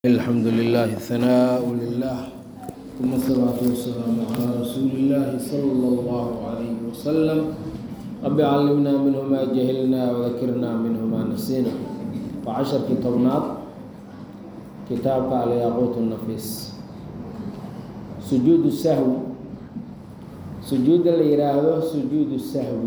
الحمد لله الثناء لله ثم الصلاة والسلام على رسول الله صلى الله عليه وسلم رب علمنا منه ما جهلنا وذكرنا منه ما نسينا وعشر كتابنات كتابك على ياقوت النفيس سجود السهو سجود اللي يراهده سجود السهو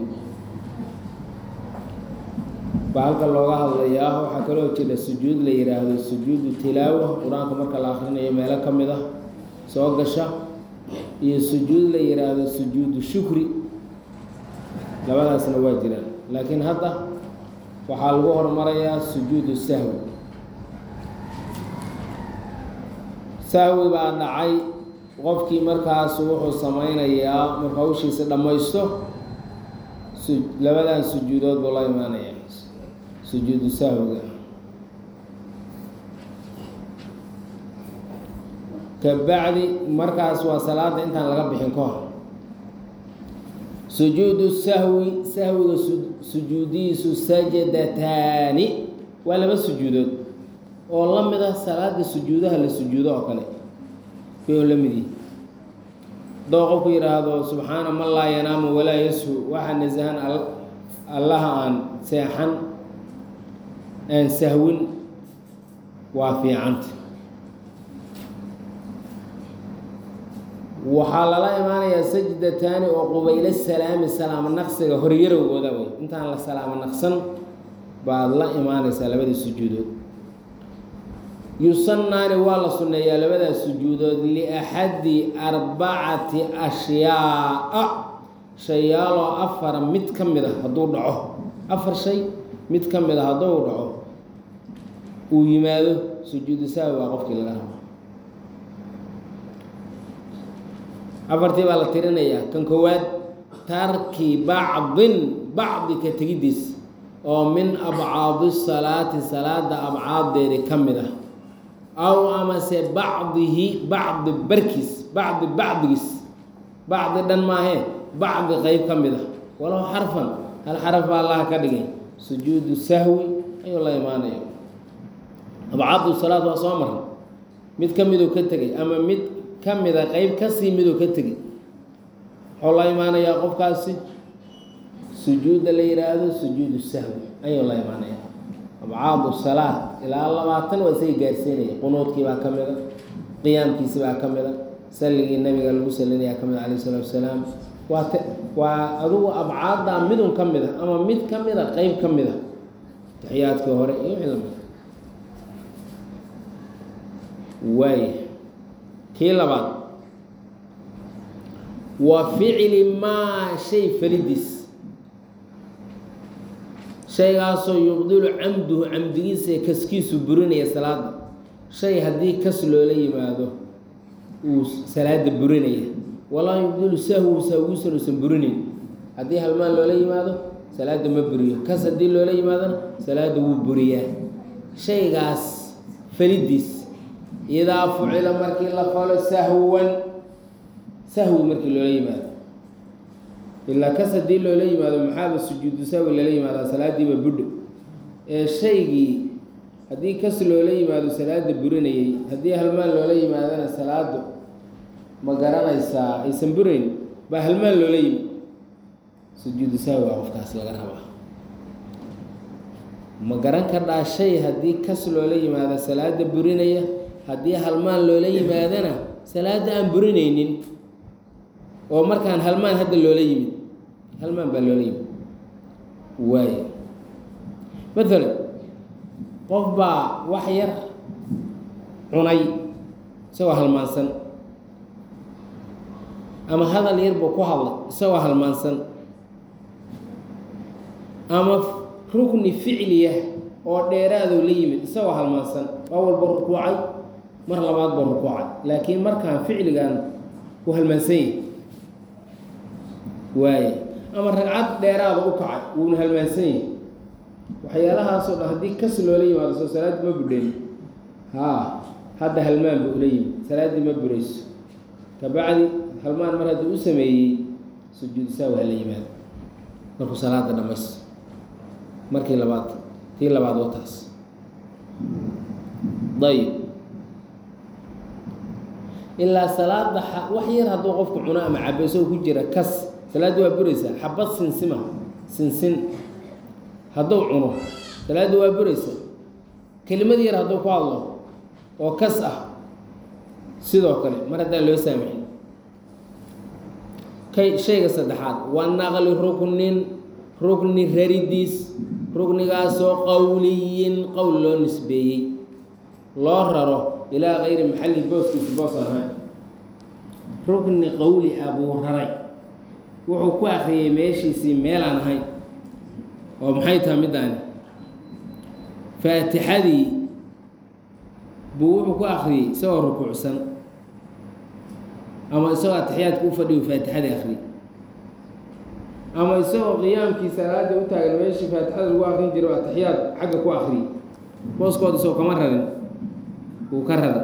bahalka looga hadlayaa waxaa kaloo jira sujuud la yidhaahdo sujuudu tilaawa qur-aanka marka la akrinayo meelo ka mid ah soo gasha iyo sujuud la yidhaahdo sujuudu shukri labadaasna waa jiraan laakiin hadda waxaa lagu hormarayaa sujuudu sahwi sahwi baa dhacay qofkii markaas wuxuu sameynayaa marka hawshiisa dhammaysto labadan sujuudood buu la imaanaya sujuudu sahwiga kabacdi markaas waa salaada intaan laga bixin ka hor sujuudu sahwi sahwiga sujuudihiisu sajadataani waa laba sujuudood oo la mid ah salaada sujuudaha la sujuudo oo kale kuyo la mid yihi doo qofku yidhaahdo subxaana man laa yanaamu walaa yashu waxaa nasahan allaha aan seexan aan sahwin waa fiicanta waxaa lala imaanayaa sajdataani oo qubaylo salaami salaamo naqsiga horyarowgooda wey intaan la salaamo naqsan baad la imaanaysaa labadii sujuudood yusannaani waa la sunneeyaa labadaas sujuudood liaxadi arbacati ashyaaa shayaaloo afara mid ka mid a hadduu dhaco afar shay mid ka mid a hadduu dhaco uu yimaado sujuudu sahwi waa qofkii laga rabo afartii baa la tirinayaa kan koowaad tarki bacdin bacdi ka tegiddiis oo min abcaadi salaati salaada abcaaddeedi ka mid ah aw amase bacdihi bacdi barkiis bacdi bacdigiis bacdi dhan maahee bacdi qeyb ka mid ah walow xarfan hal xaraf baa allaha ka dhigay sujuudu sahwi ayuu la imaanaya abcaadu salaad waa soo maray mid ka miduu ka tegay ama mid ka mida qeyb kasii miduu ka tegay wuxuu la imaanayaa qofkaasi sujuudda la yidhaahdo sujuudu sahwi ayuu la imaanaya abcaadu salaad ilaa labaatan waa isaga gaarsiinaya qunuudkii baa ka mida qiyaamkiisi baa ka mida salligii nabiga lagu salinaya ka mida calayh isalaatu wasalaam waa t waa adugu abcaaddaa midun ka mid a ama mid ka mid a qeyb ka mid a taxiyaadkii hore iyo wixii lamid waaya kii labaad wa ficli maa shay falidiis shaygaasoo yubdilu camduhu camdigiisa ee kaskiisu burinaya salaada shay haddii kas loola yimaado uu salaada burinaya walaa yubdilu sahwu sahwigiisan uusan burinayn haddii halmaan loola yimaado salaada ma buriyo kas haddii loola yimaadona salaada wuu buriyaa shaygaas falidiis idaa fucila markii la falo sahwan sahwi markii loola yimaado ilaa kas haddii loola yimaado maxaaba sujuudu sahwi lala yimaadaa salaadiiba budho ee shaygii haddii kas loola yimaado salaada burinayay haddii halmaan loola yimaadona salaadu ma garanaysaa aysan burayn baa halmaan loola yimi sujuudu sahwi waa qofkaas laga rabaa ma garan kardhaa shay haddii kas loola yimaado salaada burinaya haddii halmaan loola yimaadana salaada aan burinaynin oo markaan halmaan hadda loola yimid halmaan baa loola yimid waaya maalan qof baa wax yar cunay isagoo halmaansan ama hadal yar buu ku hadlay isagoo halmaansan ama rukni ficliya oo dheeraadou la yimid isagoo halmaansan waa walba rukuucay mar labaad buu rukuucay laakiin markaan ficligan uu halmaansan yahy waaye ama ragcad dheeraada u kacay wuuna halmaansan yahy waxyaalahaasoo dhan haddii kas loola yimaado soo salaaddii ma budhen haa hadda halmaan buu ula yimid salaaddii ma burayso kabacdi halmaan mar haddii u sameeyey sujuudu saawi hala yimaado markuu salaada dhamaysto markii labaad tii labaad wataas ayb ilaa salaada wax yar hadduu qofku cuno ama cabo isagoo ku jira kas salaaddi waa buraysaa xabad sinsima sinsin hadduu cuno salaaddi waa buraysaa kelimad yar hadduu ku hadlo oo kas ah sidoo kale mar haddaan loo saamixin kay shayga saddexaad waa naqli ruknin rukni raridiis ruknigaasoo qowliyin qowl loo nisbeeyey loo raro ilaa kayri maxalli booskiisa boos aan ahayn rukni qowli ah buu raray wuxuu ku akriyey meeshiisii meel aan ahayn oo maxay tahay middaani faatixadii buu wuxuu ku akriyey isagoo rukuucsan ama isagoo atixiyaadka u fadhiyo faatixadii akhriyey ama isagoo qiyaamkii salaada u taagan meeshii faatixada lagu akrin jiro atixiyaad xagga ku akriyey booskooda isagoo kama rarin wuu ka raray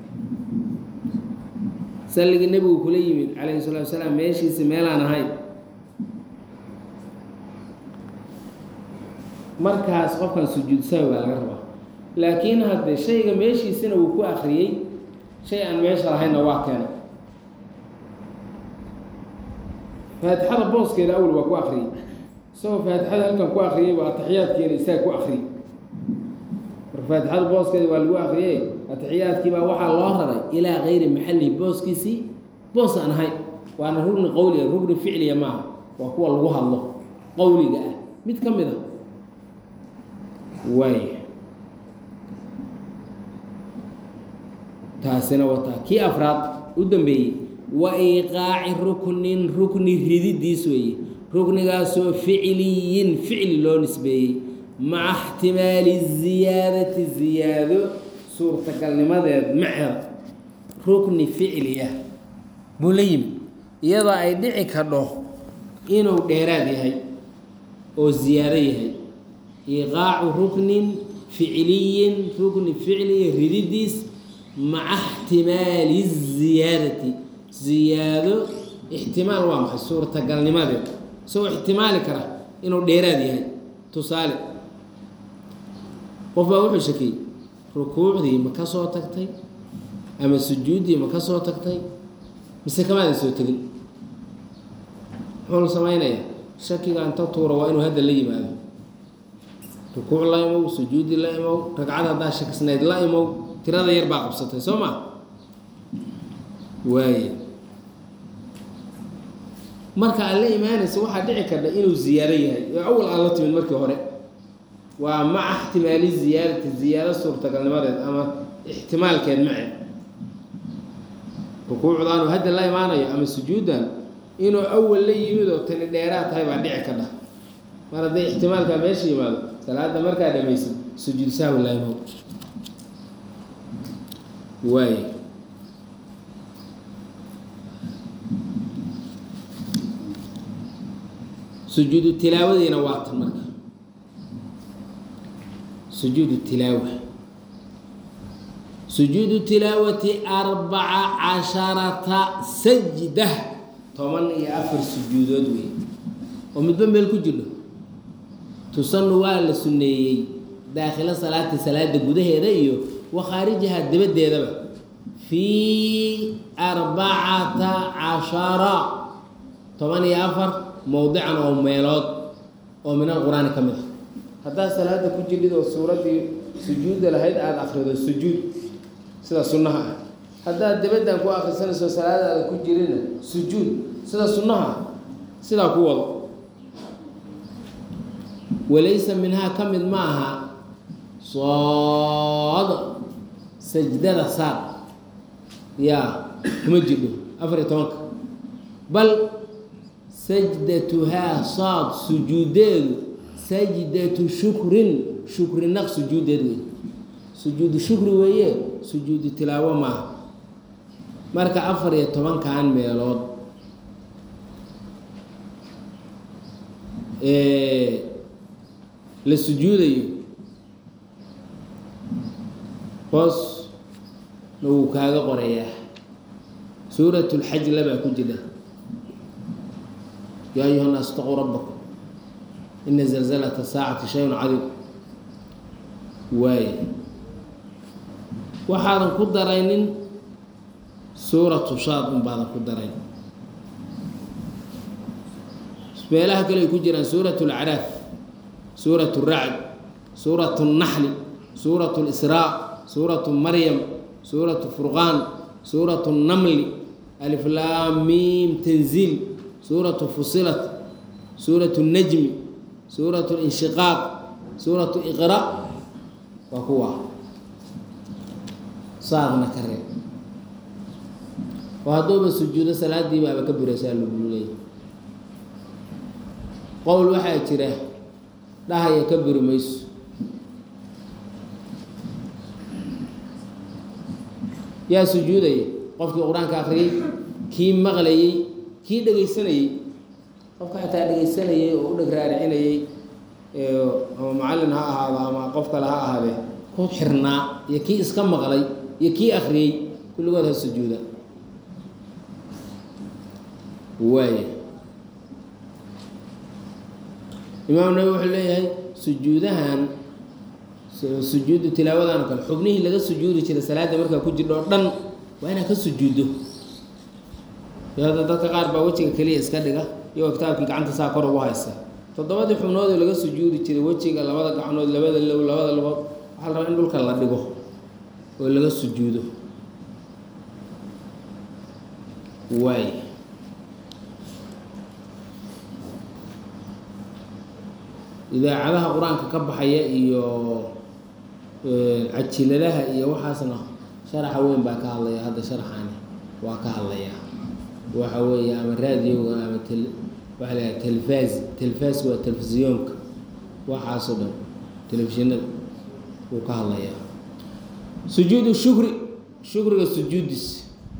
salligii nebigu kula yimid calayhi salatu wasalaam meeshiisi meelaan ahayn markaas qofkan sujuud sahwi baa laga rabaa laakiin hadde shayga meeshiisina wuu ku akriyey shay aan meesha lahaynna waa keenay faatixada booskeeda awel waa ku akriyey isagoo faatixada halkan ku akriyey waa atixiyaadkiina isaga ku akriyey marka faatixada booskeeda waa lagu akriyey atixiyaadkii baa waxaa loo raray ilaa kayri maxallihi booskiisii boos aan ahayn waana rugni qowliga rugni ficliya maaha waa kuwa lagu hadlo qowliga ah mid ka mid a waay taasina wataa kii afraad u dambeeyey wa iiqaaci ruknin rukni rididiis weeye ruknigaasoo ficliyin ficli loo nisbeeyey maca ixtimaali ziyaadati ziyaado suurtagalnimadeed maceeda rukni ficliya buu la yimid iyadoo ay dhici kadho inuu dheeraad yahay oo ziyaado yahay iqaacu ruknin ficliyin rukni ficliya rididiis maca ixtimaali ziyaadati ziyaado ixtimaal waa maxay suurtagalnimadeed isagoo ixtimaali kara inuu dheeraad yahay tusaale qof baa wuxuu shakiyey rukuucdii ma ka soo tagtay ama sujuuddii ma ka soo tagtay mise kamaadan soo tegin muxuu la samaynayaa shakiga inta tuura waa inuu hadda la yimaado rukuuc la imow sujuudi la imow ragcad haddaa shakisnayd la imow tirada yar baa qabsatay soo ma waaya marka aad la imaanaysa waxaa dhici karta inuu ziyaado yahay oo awal aan la timid markii hore waa maca ixtimaali ziyaadati ziyaado suurtagalnimadeed ama ixtimaalkeed mace rukuucdaanu hadda la imaanayo ama sujuuddan inuu awal la yimid oo tani dheeraad tahay baa dhici kadha mar hadday ixtimaalkaa meesha yimaado salaada markaa dhamaysid sujuud sahwi la imow waay sujuudu tilaawadiina waa tan marka sujuudu tilaawa sujuudu tilaawati arbaca casharata sajda toban iyo afar sujuudood wey oo midba meel ku jirno tusanu waa la sunneeyey daakhilo salaati salaada gudaheeda iyo wa khaarijaha dibaddeedaba fii arbacata cashara toban iyo afar mowdican oo meelood oo min alqur-aani ka mid ah haddaad salaada ku jirid oo suuraddii sujuudda lahayd aada akrido sujuud sida sunnaha ah haddaad dibaddan ku akrisanayso salaadaada ku jirina sujuud sida sunnaha ah sidaa ku wado walaysa minhaa ka mid ma aha sood sajdada saar yaa kuma jidho afar iyo tobanka bal sajdatuhaa saad sujuudeedu sajdatu shukrin shukri naq sujuudeed wey sujuudu shukri weeye sujuudu tilaawo maaha marka afar iyo tobankan meelood la sujuudayo hoos na wuu kaaga qorayaa suurat lxaj labaa ku jira yaa ayuha nnaas itaquu rabbakum ina zalzalata saacati shayun cadiim waaye waxaadan ku daraynin suuratu shaad un baadan ku daray meelaha kale ay ku jiraan suuratu lacraaf suuratu racd suuratu naxli suuratu lisraa suuratu maryam suuratu furqaan suuratu namli aliflaamiim tanziil suuratu fusilat suuratu najmi suuratu linshiqaaq suuratu iqra waa kuwa saadna ka reeb oo hadduuba sujuudo salaadii baaba ka buraysaa lagu leeyay qowl waxaa jira dhahaya ka buri mayso yaa sujuudaya qofkii qur-aanka akriyey kii maqlayey kii dhegaysanayey qofka xataa dhegaysanayay oo u dheg raaricinayey ama macallin ha ahaado ama qof kale ha ahaadee ku xirnaa iyo kii iska maqlay iyo kii akriyey kulligood ha sujuuda waaya imaam nabi wuxuu leeyahay sujuudahan sujuudu tilaawadan oo kale xubnihii laga sujuudi jiray salaadda markaa ku jirdho o dhan waa inaad ka sujuuddo hadda dadka qaar baa wejiga keliya iska dhiga iyagoo kitaabkii gacanta saa kor ugu haysta toddobadii xubnood oo laga sujuudi jiray wejiga labada gacnood labada low labada lugood waxaa la rabaa in dhulka la dhigo oo laga sujuudo waay idaacadaha qur-aanka ka baxaya iyo cajiladaha iyo waxaasna sharaxa weyn baa ka hadlaya hadda sharaxani waa ka hadlaya waxa weeye ama raadioga ama tel waxa la yaha telefaz telefaaska waa telefisyoonka waxaasoo dhan telefishinada wuu ka hadlayaa sujuudu shukri shukriga sujuudis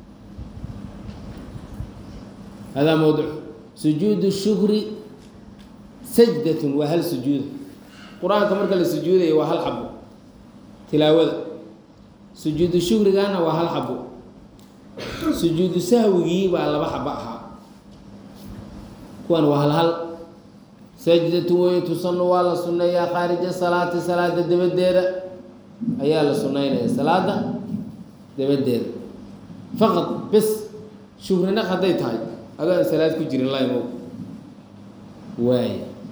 hadaa mowduc sujuudu shukri sajdatun waa hal sujuuda qur-aanka marka la sujuudayo waa hal xabo tilaawada sujuudu shukrigana waa hal xabo sujuudu sahwigii baa laba xabo ahaa kuwan waa hal hal sajdatun wey tusanu waa la sunneeyaa khaarija salaati salaada dabadeeda ayaa la sunaynaya salaada dabadeeda faqad bes shukrina hadday tahay adoo aan salaad ku jirin laymo waay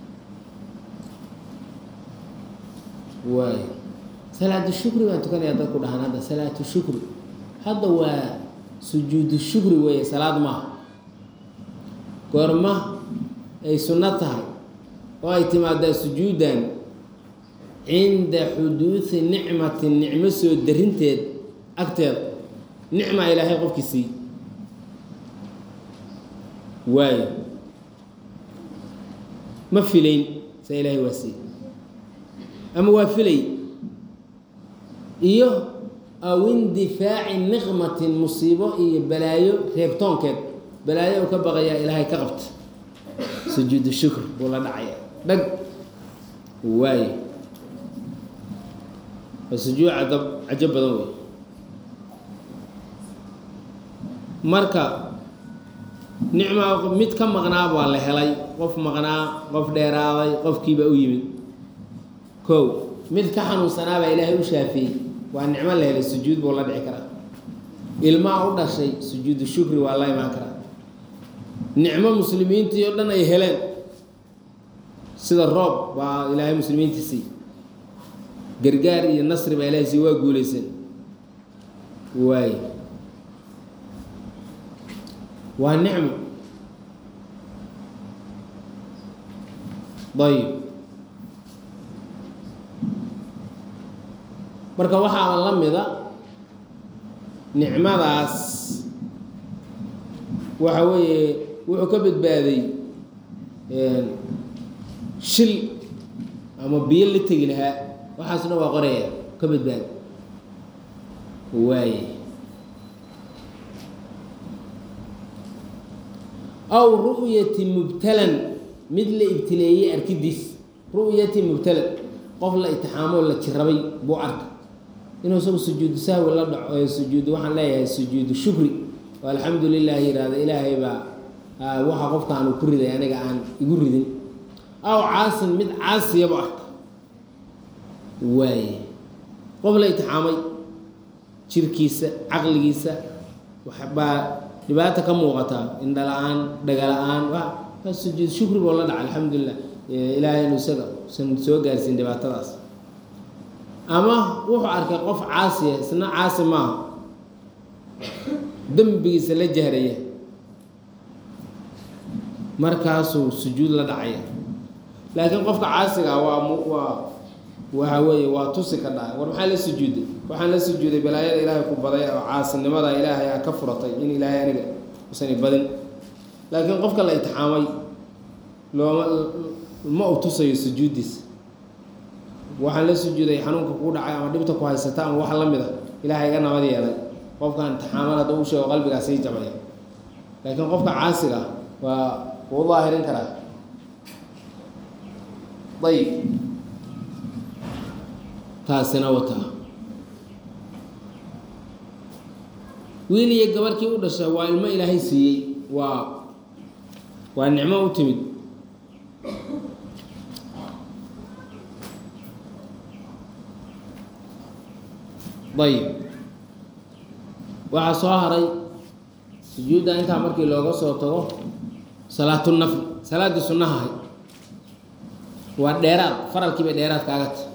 waay salaatu shukri baan tukanayaa dadku dhahaan hadda salaatu shukri hadda waa sujuudu shukri weeye salaad maaha goorma ay sunno tahay oo ay timaadaa sujuudan cinda xuduudi nicmatin nicmo soo darinteed agteeda nicma ilaahay qofkii siiy waayo ma filayn sa ilaahay waa siiy ama waa filay iyo aw indifaaci niqmatin musiibo iyo balaayo reebtoonkeed balaayo u ka baqayaa ilaahay ka qabta sujuudu shukr buu la dhacaya dhag waayo waa sujuud cadab cajo badan wey marka nicma mid ka maqnaa baa la helay qof maqnaa qof dheeraaday qofkiiba u yimid kow mid ka xanuunsanaabaa ilaahay u shaafiyey waa nicmo la helay sujuud buu la dhici karaa ilmaa u dhashay sujuudu shukri waa la imaan karaa nicmo muslimiintii oo dhan ay heleen sida roob baa ilaahay muslimiintii sii gargaar iyo nasri baa ilahay sii waa guulaysan waay waa nicmo ayib marka waxaaba la mida nicmadaas waxa weeye wuxuu ka badbaaday shil ama biyo la tegi lahaa waxaasna waa qoraya ka badbaada waaye aw ru'yati mubtalan mid la ibtileeyey arkidiis ru'yati mubtalan qof la itixaamoo la jirabay buu arka inuu isagu sujuudu sahwi la dhaco sujuud waxaan leeyahay sujuudu shukri oo alxamdu lilah yihahda ilaahay baa waxa qofkaanu ku riday aniga aan igu ridin aw caasin mid caasiyaba arka waaye qof la itixaamay jirkiisa caqligiisa waxbaa dhibaata ka muuqataa indha la-aan dhaga la-aan waa sujuud shukri boo la dhaca alxamdulilah ilaahay inu isaga usan soo gaarsiin dhibaatadaas ama wuxuu arkay qof caasiya isna caasi maaha dembigiisa la jahraya markaasuu sujuud la dhacaya laakiin qofka caasiga ah waa waa waxa weeye waa tusi ka dhaca war maxaa la sujuuday waxaan la sujuuday balaayada ilaahay ku baday oo caasinimada ilaahay aa ka furatay in ilaahay aniga usani badin laakiin qofka la itixaamay looma ma u tusayo sujuuddiisa waxaan la sujuuday xanuunka kuu dhacay ama dhibta ku haysata ama wax la mid a ilaahay iga nabad yeelay qofkan intixaaman hadduu u sheego qalbigaa sii jabaya laakiin qofka caasiga ah waa wuu daahirin karaa ayib taasina wataa wiil iyo gabarkii u dhashay waa ilmo ilaahay siiyey waa waa nicmo u timid ayib waxaa soo haray sujuudda intaa markii looga soo tago salaatu nafli salaaddii sunnaha ahay waa dheeraad faralkii bay dheeraad kaaga tahy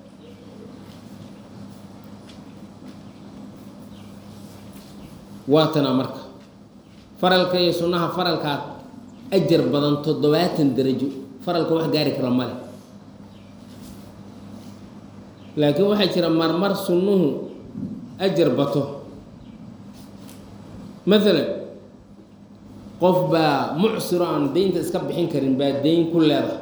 waatana marka faralka iyo sunnaha faralkaad ajar badan toddobaatan darajo faralka wax gaari kara male laakiin waxaa jira marmar sunnuhu ajar bato maalan qof baa mucsiro aan deynta iska bixin karin baa deyn ku leedahay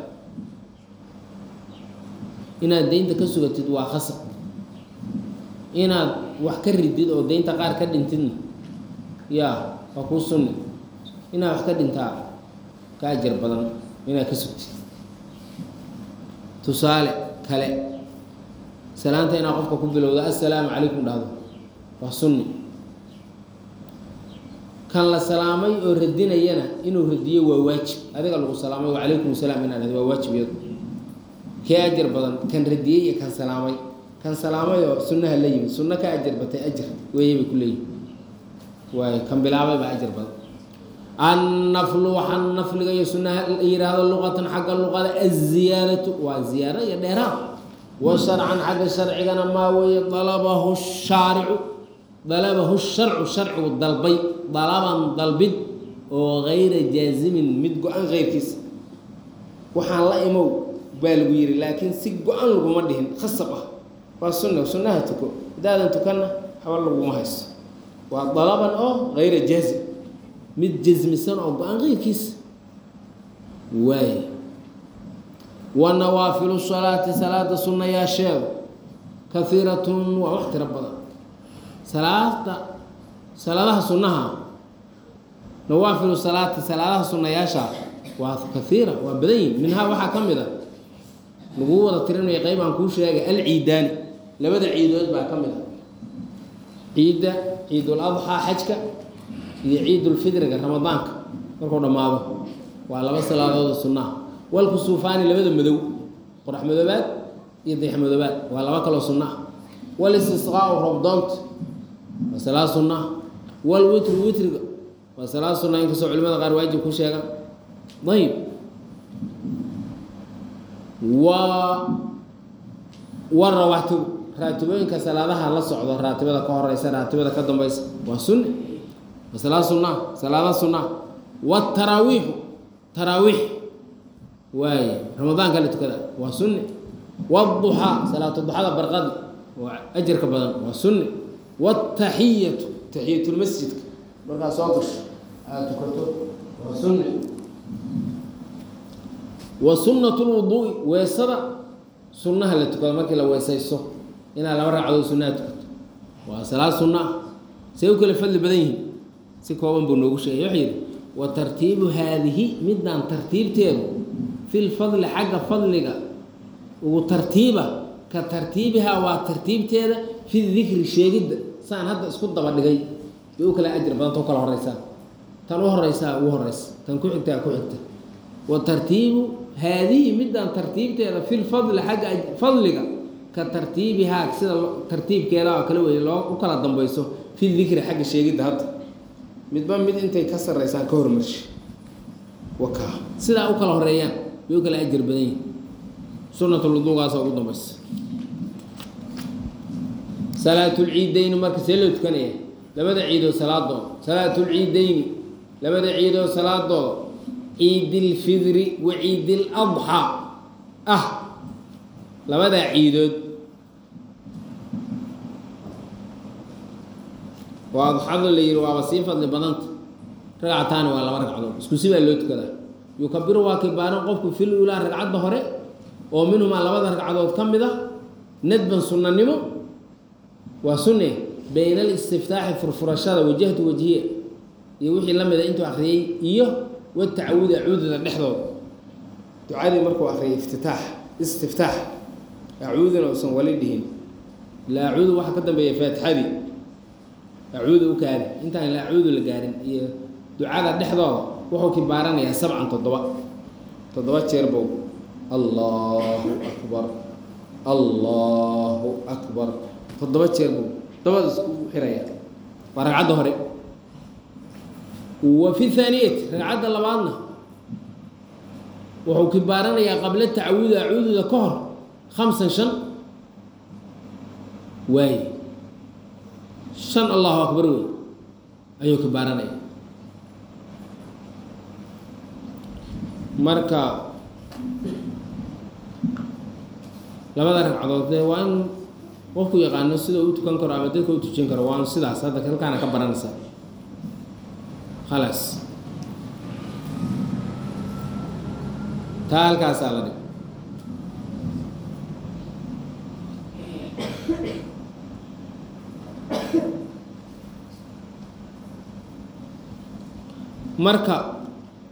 inaad deynta ka sugatid waa khasab inaad wax ka ridid oo deynta qaar ka dhintidna yaa waa kuu sunni inaad wax ka dhintaa ka ajar badan inaad ka sugtid tusaale kale salaanta inaad qofka ku bilowdo assalaamu calaykum dhahdo waa sunni kan la salaamay oo radinayana inuu radiyo waa waajib adiga lagu salaamay wacalaykum salaam inaad dhahdo waa waajib iyadu kee ajar badan kan radiyey iyo kan salaamay kan salaamay oo sunnaha la yimid sunno ka ajar batay ajar weeye bay ku leeyihin waay kan bilaabay baa ajar badan annaflu waxaa nafliga iyo sunnaha la yidhaahdo luqatan xagga luqada aziyaadatu waa ziyaaro iyo dheeraad wa sharcan xagga sharcigana maa weeye dalabahu shaaricu dalabahu sharcu sharcigu dalbay dalaban dalbid oo gayra jaazimin mid go-an keyrkiisa waxaan la imow baa lagu yidhi laakiin si go-an laguma dhihin khasab ah waa sunna sunnaha tuko haddaadan tukanna haba laguma hayso waa dalaban oo gayra jaazim mid jasmisan oo go-aan keyrkiisa waay wa nawaafilu salaati salaada sunnayaasheedu kahiiratun waa wax tiro badan salaada salaadaha sunnaha nawaafilu salaati salaadaha sunnayaasha waa kahiira waa badan yihin minhaa waxaa ka mid a lagu wada tirinaya qeyb aan kuu sheegay alciidaani labada ciidood baa ka mid a ciidda ciidul adxaa xajka iyo ciidulfidriga ramadaanka markuu dhammaado waa laba salaadood sunnaha walkusuufaani labada madow qorax madoobaad iyo dayax madoobaad waa laba kaloo sunnaha walistisqaau roobdoonta waa salaad sunnaha walwitru witriga waa salaad sunnaha inkastoo culimada qaar waajib ku sheegan ayib wa wa rawaatibu raatibooyinka salaadaha la socdo raatibada ka horeysa raatibada ka dambeysa waa sunni waa salaad sunnaha salaada sunnaha wataraawiixu taraawiix waaye ramadaanka la tukada waa sunni wduxaa salaatu duxada barqadi waa ajarka badan waa sunni wataxiyatu taxiyatulmasjidka markaa soo gasho aada tukato waa sunni wa sunnatu lwuduui weesada sunnaha la tukado markii la weesayso inaad laba ragcadood sunnaha tukato waa salaad sunna ah say u kala fadli badan yihiin si kooban buu noogu sheegay wuxuu yidhi wa tartiibu haadihi midaan tartiibteedu fi lfadli xagga fadliga ugu tartiiba ka tartiibihaa waa tartiibteeda fi dikri sheegidda saan hadda isku daba dhigay bay u kala ajir badanta u kala horeysaa tan u horeysaa ugu horeysa tan ku xigtaa ku xigta wa tartiibu haadihi midaan tartiibteeda fi lfadli xagga fadliga ka tartiibihaa sida tartiibkeeda oo kale wey loo u kala dambeyso fi dikri xagga sheegidda hadda midba mid intay ka sarreysaan ka hormarshi waka sidaa u kala horeeyaan bay u kala ajar badan yihin sunatulwuduugaasa ugu dambaysa salaatulciideyni marka see loo tukanaya labada ciidood salaadooda salaatulciideyni labada ciidood salaadooda ciidilfidri wa ciidiladxaa ah labadaa ciidood waa adxado la yihi waaba sii fadli badanta ragcataani waa laba ragcadood isku si baa loo tukadaa yukabiru waa kibaaran qofku fil ulaa ragcadda hore oo minhumaa labada ragcadood ka mid ah nadban sunnanimo waa sunne bayna alistiftaaxi furfurashada wajahtu wajhiye iyo wixii la mida intuu akriyey iyo watacawudi acuudada dhexdooda ducadii markuu akriyay iftitaax istiftaax acuudina uusan wali dhihin ila acuudu waxaa ka dambeeya faatixadii acuudu u kaadi intaan ila acuudu la gaarin iyo ducada dhexdooda wuxuu kibaaranayaa sabcan toddoba toddoba jeer bow allahu akbar allahu akbar toddoba jeer bow dabada isku xiraya waa ragcadda hore wa fi thaaniyati ragcadda labaadna wuxuu kibaaranayaa qabla tacawudi acuududa ka hor khamsan shan waaye shan allahu akbar wey ayuu kibaaranaya marka labada ragcadood dee waa in qofku yaqaano sida u tukan karo ama dadka u tujin karo waa sidaas hadda halkaana ka baranaysaa khalaas taa halkaasaa la dhig marka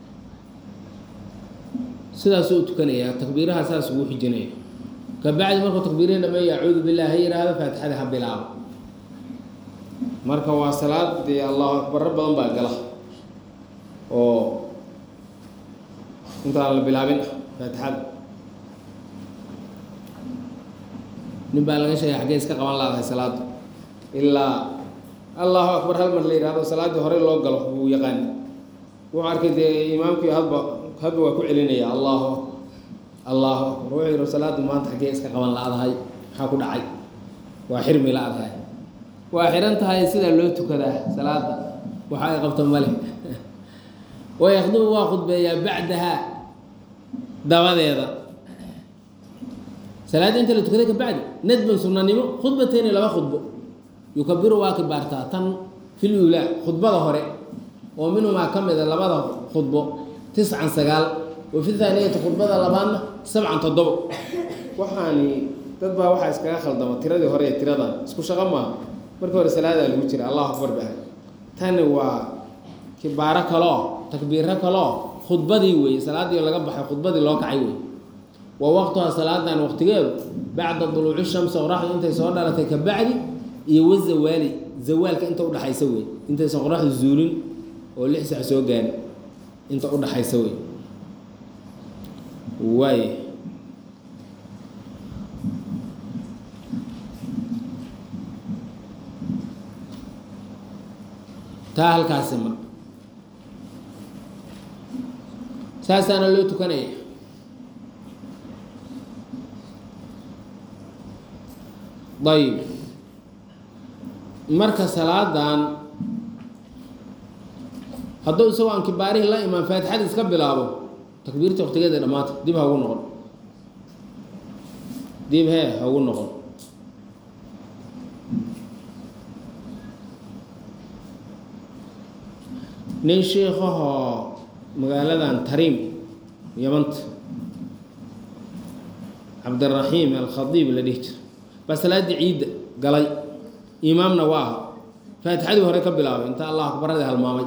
sidaasuu u tukanayaa takbiiraha saas ugu xijinaya kabacdi markuu takbiirihii dhameeya acuudu billah ha yidhaahdo faatixada ha bilaabo marka waa salaad dee allahu akbarro badan baa gala oo intaan la bilaabin ah faatixada nin baa laga sheegay xaggee iska qaban laadahay salaaddu ilaa allahu akbar hal mar la yidhahdo salaaddii horey loo galo buu yaqaan wuxuu arkay dee imaamkii hadba hadba waa ku celinaya allahu allahu akbar wuxuu yidhi salaaddu maanta xaggee iska qaban la-dahay maxaa ku dhacay waa xirmi la-dahay waa xihan tahay sidaa loo tukadaa salaada waxa ay qabto male wayakdubu waa khudbeeyaa bacdaha dabadeeda salaadda inta la tukaday ka bacdi nadban sunnanimo khudbateyni laba khudbo yukabiru waa kibaartaa tan fil uulaa khudbada hore oo minhumaa ka mida labada khudbo tiscan sagaal wa fi thaaniyati khudbada labaadna sabcan toddobo waxaani dad baa waxaa iskaga khaldama tiradii hore ee tiradan isku shaqo maaha markii hore salaadaa lagu jira allahu akbar bahay tani waa kibaaro kaloo takbiiro kaloo khudbadii weeye salaaddii laga baxay khudbadii loo kacay wey wa waqtuhaa salaadan waqtigeedu bacda duluuci shamsi qoraxdu intay soo dhalatay ka bacdi iyo wazawaali zawaalka inta udhaxaysa wey intaysan qoraxdu zuulin oo lix sax soo gaari inta udhaxaysa wey waay taa halkaasi mar saasaana loo tukanaya ayib marka salaadan hadduu isagoo aan kibaarihii la imaan faatixada iska bilaabo takbiirta waqtigeeda dhammaata dib ha ugu noqon dib hee ha ugu noqon nin sheikahoo magaaladan tariim yamanta cabdiraxiim alkhadiib la dhihi jira baa salaaddii ciidda galay imaamna waa aha faatixadii hore ka bilaabay inta allah akbaradii halmaamay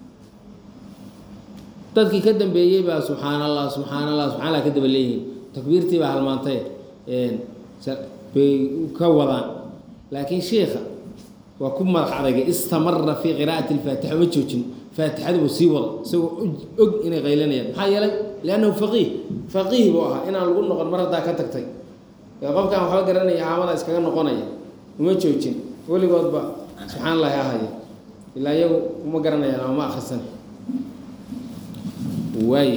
dadkii ka dambeeyey baa subxaan allah subxaan allah subxan allah ka daba leeyihiin takbiirtii baa halmaantay bay ka wadaan laakiin sheikha waa ku madax adagay istamara fii qiraa'ati alfaatixa ma joojin faatixadu sii wada isagoo og inay qaylanayaan maxaa yeelay liannahu faqiih faqiih buu ahaa inaan lagu noqon mar haddaa ka tagtay qofkaan waxba garanaya caamada iskaga noqonaya uma joojin weligoodba subxaan allahi ahaya ilaa iyagu uma garanayaan ama ma akrisan waay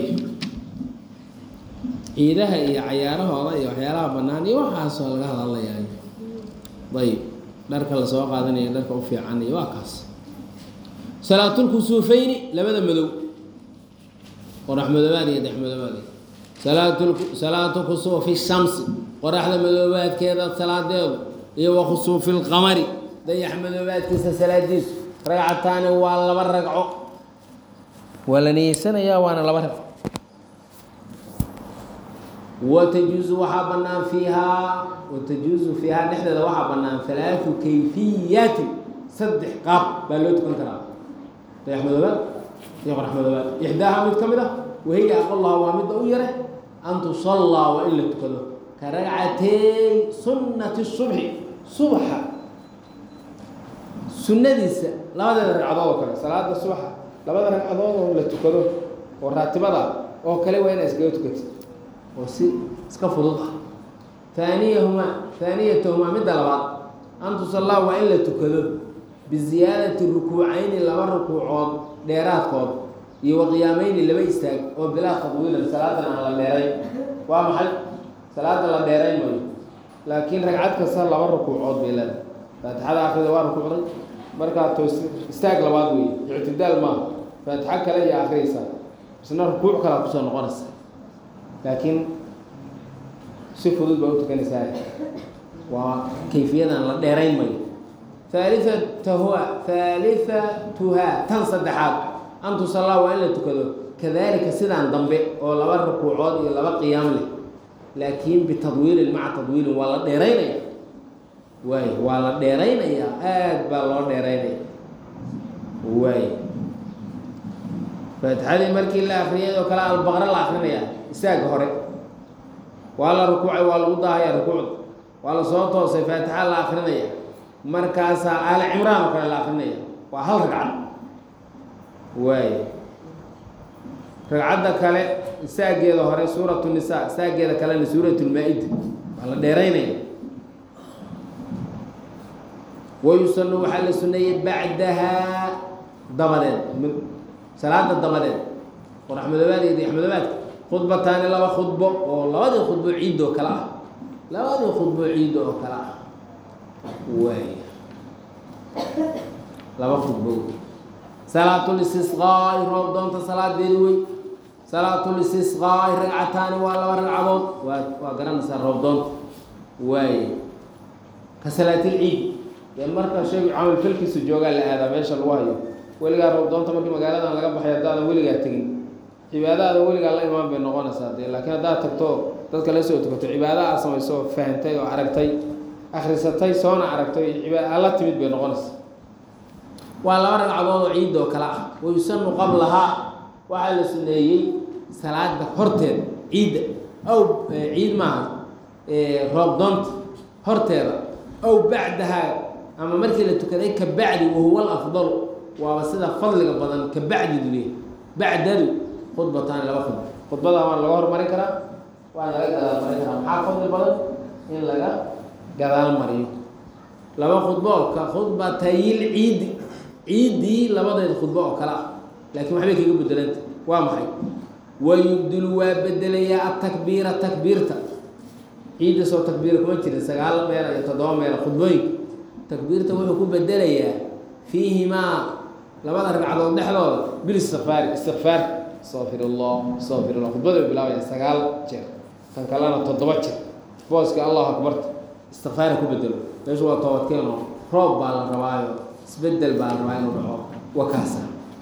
ciidaha iyo cayaarahooda iyo waxyaalaha bannaan iyo waxaasoo laga hadalayaa ayb dharka lasoo qaadanayo dharka u fiican iyo waa kaas salaatulkusuufeyni labada madow qorax madoobaad iyo dex madoobaad salaatu salaatu kusuufi shamsi qoraxda madoobaadkeeda salaadeedu iyo wa khusuufi lqamari dayax madoobaadkiisa salaadiisu ragcataani waa laba ragco waa la niyeysanayaa waana laba ragco watajuusu waxaa bannaan fiihaa watajuusu fiihaa dhexdeeda waxaa bannaan halaatu kayfiyaatin saddex qaab baa loo tukan karaa dayax madoobaad iyo qorax madoobaad ixdaaha mid ka mid ah wahiya aqolaha waa midda u yare an tusallaa waa in la tukado ka ragcatey sunnati subxi subaxa sunnadiisa labadeeda ragcadood oo kale salaada subaxa labada ragcadood oo la tukado oo raatibada oo kale waa inaa iskaga tukatid oo si iska fudud ah haaniyahumaa haaniyatahumaa midda labaad an tusallaa waa in la tukado biziyaadati rukuucayni laba rukuucood dheeraadkood iyo waqiyaameyni laba istaag oo bilaa khadwiilan salaadan aan la dheerayn waa maxay salaada la dheerayn mayo laakiin ragcad kasta laba rukuucood bay leedahay faatixada akrida waa rukuucday markaa toos istaag labaad wey ictidaal maaha faatixo kale iyo akriyaysaa isna rukuuc kalaa kusoo noqonaysa laakiin si fudud baa u tukanaysaa waa kayfiyadan la dheerayn mayo haaliatahua haalithatuhaa tan saddexaad an tusallaa waa in la tukado kadalika sidaan dambe oo laba rukuucood iyo laba qiyaam leh laakiin bitadwiilin maca tadwiilin waa la dheeraynaya waay waa la dheeraynayaa aad baa loo dheeraynaya waay faatixadii markii la akriyay oo kale albaqre la akrinaya istaaga hore waa la rukuucay waa lagu daahaya rukuucda waa la soo toosay faatixa la akrinaya markaasaa aali cimraan oo kale la akrinaya waa hal ragcad waay ragcadda kale istaageeda hore suuratu nisaa istaageeda kalena suurat lmaa-ida waa la dheeraynaya wayusanu waxaa la suneeyey bacdahaa dabadeed salaada dabadeed qorax madoobaad iyo dayax madoobaadka khudbataani laba khudbo oo labadii khudbo ciid oo kale ah labadii khudbo ciid oo kale ah waay laba khudbo salaatulistisqaai roob doonta salaadeedi wey salaatulistisqaai ragcataani waa laba ragcadood waa waa garanaysaa roob doonta waay ka salaatilciid dee marka sheegu camalfalkiisu joogaa la aadaa meesha lagu hayo weligaa roob doonta markii magaaladan laga baxay haddaadan weligaa tegin cibaadaada weligaa la imaan bay noqonaysaa dee laakiin haddaad tagto dadka la soo tukato cibaada aad samayso oo fahantay oo aragtay akhrisatay soona aragtay cibaada la timid bay noqonaysaa waa laba ragcadood oo ciid oo kale ah wayusanu qablahaa waxaa la suneeyey salaada horteeda ciidda ow ciid maaha roob doonta horteeda ow bacdahaa ama markii la tukaday ka bacdi wahuwa alafdalu waaba sida fadliga badan ka bacdidu le bacdadu khudbataani laba khudba khudbada waa laga hormarin karaa waana laga gadaal marin karaa maxaa fadli badan in laga gadaal mariyo laba khudbo oo ka khudbatayil ciidi ciiddii labadeed khudbo oo kale ah laakiin waxbay kaga bedelanta waa maxay wayubdilu waa bedelayaa atakbiira takbiirta ciidda soo takbiira kuma jirin sagaal meel iyo toddoba meel khudbooyinka takbiirta wuxuu ku bedelayaa fiihimaa labada ragcadood dhexdooda bilistikfaari istikfaar astaqfir allah astaqfir allah khudbada bay bilaabaya sagaal jeer kan kalena toddoba jeer booska allahu akbarta istikfaara ku bedelo meeshu waa toobadkeeno roob baa la rabaayo isbedel baa la rabaa inuu dhaco wakaasa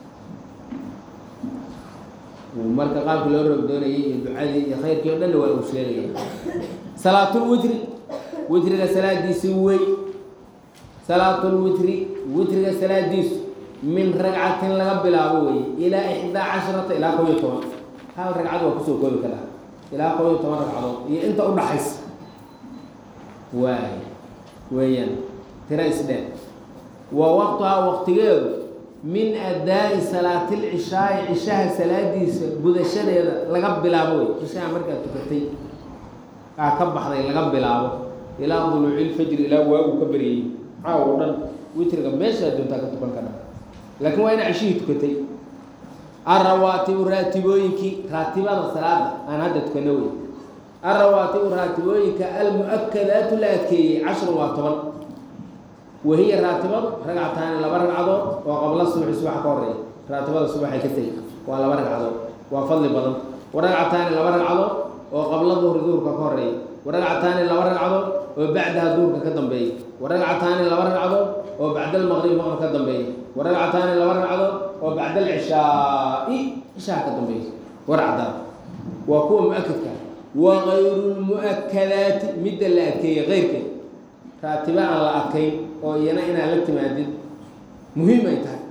marka qaabka loo roob doonayay iyo ducadii iyo khayrkii o dhanna waa uu sheegaya salaatulwitri witriga salaadiisi wey salaatulwitri witriga salaadiisu min ragcatin laga bilaabo weye ilaa ixdaa casharata ilaa kob iyo toban hal ragcad waa kusoo koobi karaa ilaa kob iyo toban ragcadood iyo inta udhaxaysa waay weeyaan tira isdheer wa waqtuhaa waqtigeedu min adaa'i salaatilcishaai cishaha salaadiisa gudashadeeda laga bilaabo wey cishaha markaad tukatay aa ka baxday laga bilaabo ilaa duluucilfajri ilaa waagu ka baryayey caaw o dhan witriga meeshaa doontaa ka tukan kara laakiin waa ina ceshihii tukatay alrawaatibu raatibooyinkii raatibada salaada aan hadda tukano wey alrawaatibu raatibooyinka almu-akadaatu la adkeeyey cashrun waa toban wahiya raatibadu ragcataani laba ragcadood oo qabla subaxi subax ka horeeya raatibada subaxay ka tegi waa laba ragcadood waa fadli badan wa ragcataani laba ragcadood oo qabla duhri duhurka ka horeeya wa ragcataani laba ragcadood oo bacdaha duhurka ka dambeeya wa ragcataani laba ragcadood oo bacda almaqrib maqrib ka dambeeya wa ragcataani laba ragcadood oo bacda alcishaai cishaha ka dambeeya warcadaad waa kuwa mu-akadka wa kayru lmu-akadaati midda la adkeeyey keyrkeed raatiba aan la adkayn oo iyana inaad la timaadid muhiim ay tahay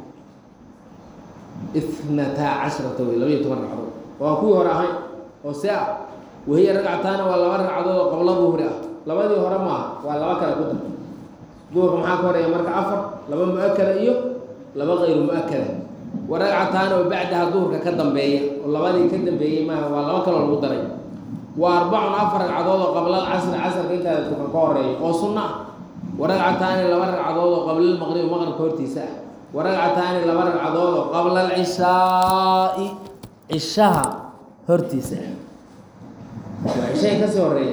itnataa cashrata wey labaiyo toban ragcadood oo aan kuwii hore ahayn oo see ah wahiya ragcataana waa laba ragcadood oo qabla duhri ah labadii hore maaha waa laba kale ku dar duhurka maxaa ka horeeya marka afar laba mu-akada iyo laba kayru mu-akada wa ragcataana oo bacdaha duhurka ka dambeeya oo labadii ka dambeeyey maaha waa laba kaloo lagu daray wa arbacun afar ragcadood oo qabla alcasri casrka intaada tukan ka horeeya oo sunno ah wa ragcataani laba ragcadood oo qabla almaqrib maqribka hortiisa ah wa ragcataani laba ragcadood oo qabla alcishaai cishaha hortiisa ah waa cishahay ka soo horeeya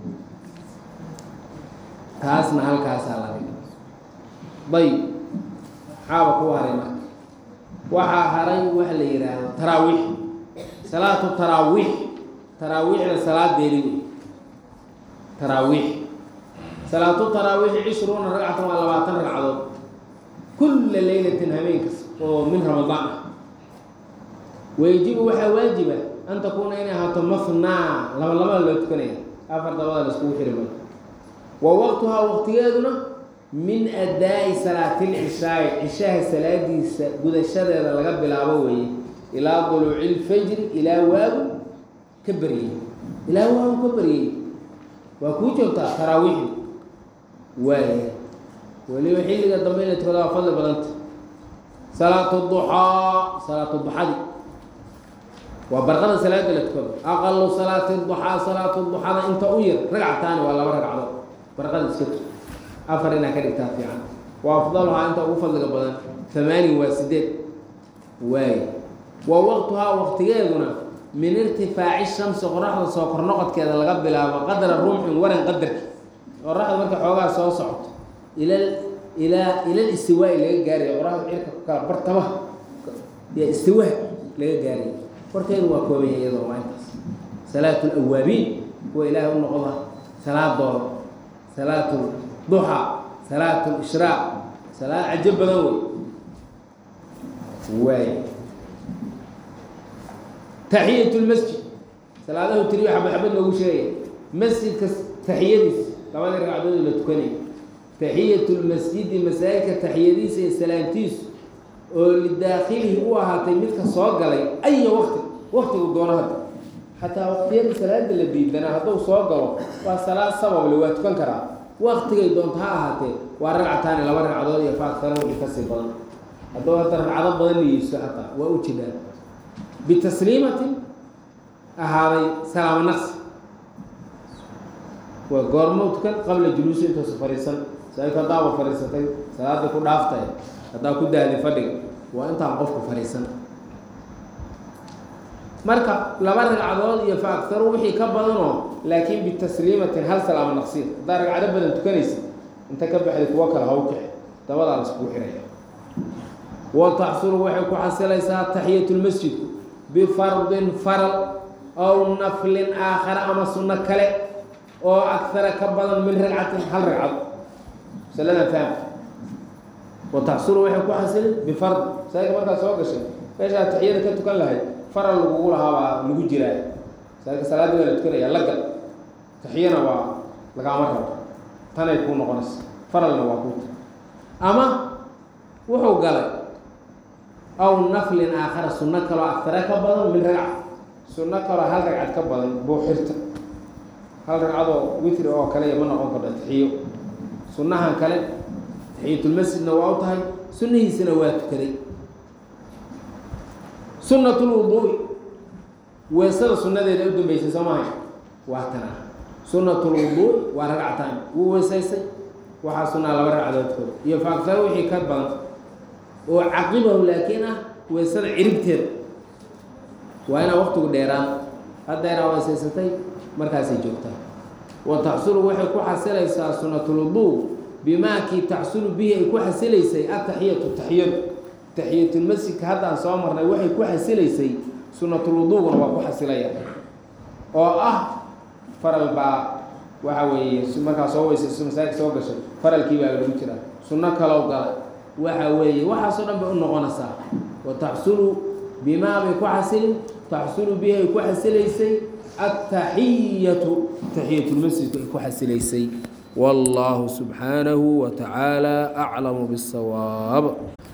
taasna halkaasaa la dhigay dayib maxaaba ku haray marka waxaa haray waxa la yidhaahdo taraawiix salaatu taraawiix taraawiixda salaadeedi wey taraawiix salaatu taraawiixi cishruuna ragcatan waa labaatan ragcadood kulla leylatin habeenkas oo min ramadaan ah wayajibu waxaa waajiba an takuuna inay ahaato mafnaa laba labada loo tukanaya afar dabada la iskugu xiri mayo wa waqtuhaa waqtigeeduna min adaa'i salaatilcishaai cishaha salaadiisa gudashadeeda laga bilaabo weeye ilaa duluuci lfajri ilaa waagu ka baryey ilaa waagu ka baryey waa kuu joogtaa taraawiixi waaya weliba xilliga dambe in la tukada waa fadli badanta salaatu duxaa salaatu duxadi waa barqada salaada la tukado aqalu salaati duxaa salaatu duxada inta u yar ragcataani waa laba ragcadood barqada iska tu afar inaa ka dhigtaa fiican wa afdaluhaa inta ugu fadliga badan hamaanin waa sideed waay wa waqtuhaa waqtigeeduna min irtifaaci shamsi qoraxda soo kornoqodkeeda laga bilaabo qadra rumxin waran qadarki qoraxda markay xoogaa soo socoto ila ilaa ilal istiwaa'i laga gaaraya qoraxda cirka ku kala bartamaha yaa istiwaa laga gaaraya warkeedu waa koobaya iyadoo waa intaas salaatu lawaabiin kuwa ilaahay u noqda salaadooda salaatu duxa salaatu ishraaq salaad cajo badan wey waay taxiyat lmasjid salaadahu tiriyo xabad xabad loogu sheegaya masjidka taxiyadiis labadii ragcadood la tukanaya taxiyat lmasjidi masaajidka taxiyadiisa iyo salaamtiisu oo lidaakhilihi u ahaatay midka soo galay aya waqti waqtigu doono hadda xataa waqtiyada salaada la diidanaa hadduu soo galo waa salaad sabable waa tukan karaa waqtigay doonto ha ahaatee waa ragcataani laba ragcadood iyo faakara wixii kasii badan hadduu hadda ragcado badan niyeyso xataa waa u jiraan bitasliimatin ahaaday salaamo naqsi waa goormo tukan qabla juluusi intoosa fadhiisan saaka haddaaba fadhiisatay salaada ku dhaaftay haddaa ku dahday fadhiga waa intaan qofku fadhiisan marka laba ragcadood iyo fa aktaru wixii ka badanoo laakiin bitasliimatin hal salaamo naqsiya haddaa ragcado badan tukanaysa inta ka baxday kuwo kale ha u kici dabadaa la iskugu xiraya wa taxsulu waxay ku xasilaysaa taxiyatu lmasjidku bifardin faral aw naflin aakhara ama sunno kale oo akara ka badan min ragcatin hal ragcado masaladan faham wa taxsulu waxay ku xasilin bifard saaka markaa soo gashay meeshaa taxiyada ka tukan lahayd faral lagugu lahaabaa lagu jiraa saaka salaadii waa la tukanaya lagal taxiyana waa lagaama rabo tanay kuu noqonaysa faralna waa kuuta ama wuxuu galay aw naflin aakhara sunno kaloo agtare ka badan min ragca sunno kaloo hal ragcad ka badan buu xirta hal ragcadoo witri oo kale ma noqon karto taxiyo sunnahan kale taxiyatulmasjidna waa u tahay sunnihiisana waa tukaday sunnatulwuduui weesada sunnadeeda u dambeysay soo mahay waa tan ah sunnatulwuduui waa ragcataan wuu weesaysay waxaa sunnaa laba ragcadood kooda iyo faagtare wixii ka badan oo caqibahu laakiin ah weysada ciribteeda waa inaa waqtigu dheeraan haddeeraa weysaysatay markaasay joogtaa wa taxsulu waxay ku xasilaysaa sunatulwuduu bimaakii taxsulu bihi ay ku xasilaysay ataxiyatu taxiyadu taxiyatulmasjidka haddaan soo marnay waxay ku xasilaysay sunatulwuduuguna waa ku xasilaya oo ah faral baa waxa weeye markaa soo weysayso masaajid soo gashay faralkii baa lagu jiraa sunno kalow gala waxa weeye waxaasoo dhan bay u noqonaysaa wa taxsulu bimaa bay ku xasilin taxsulu bihi ay ku xasilaysay ataxiyatu taxiyatulmasjidku ay ku xasilaysay والله سبحانه وتعالى أعلم بالصواب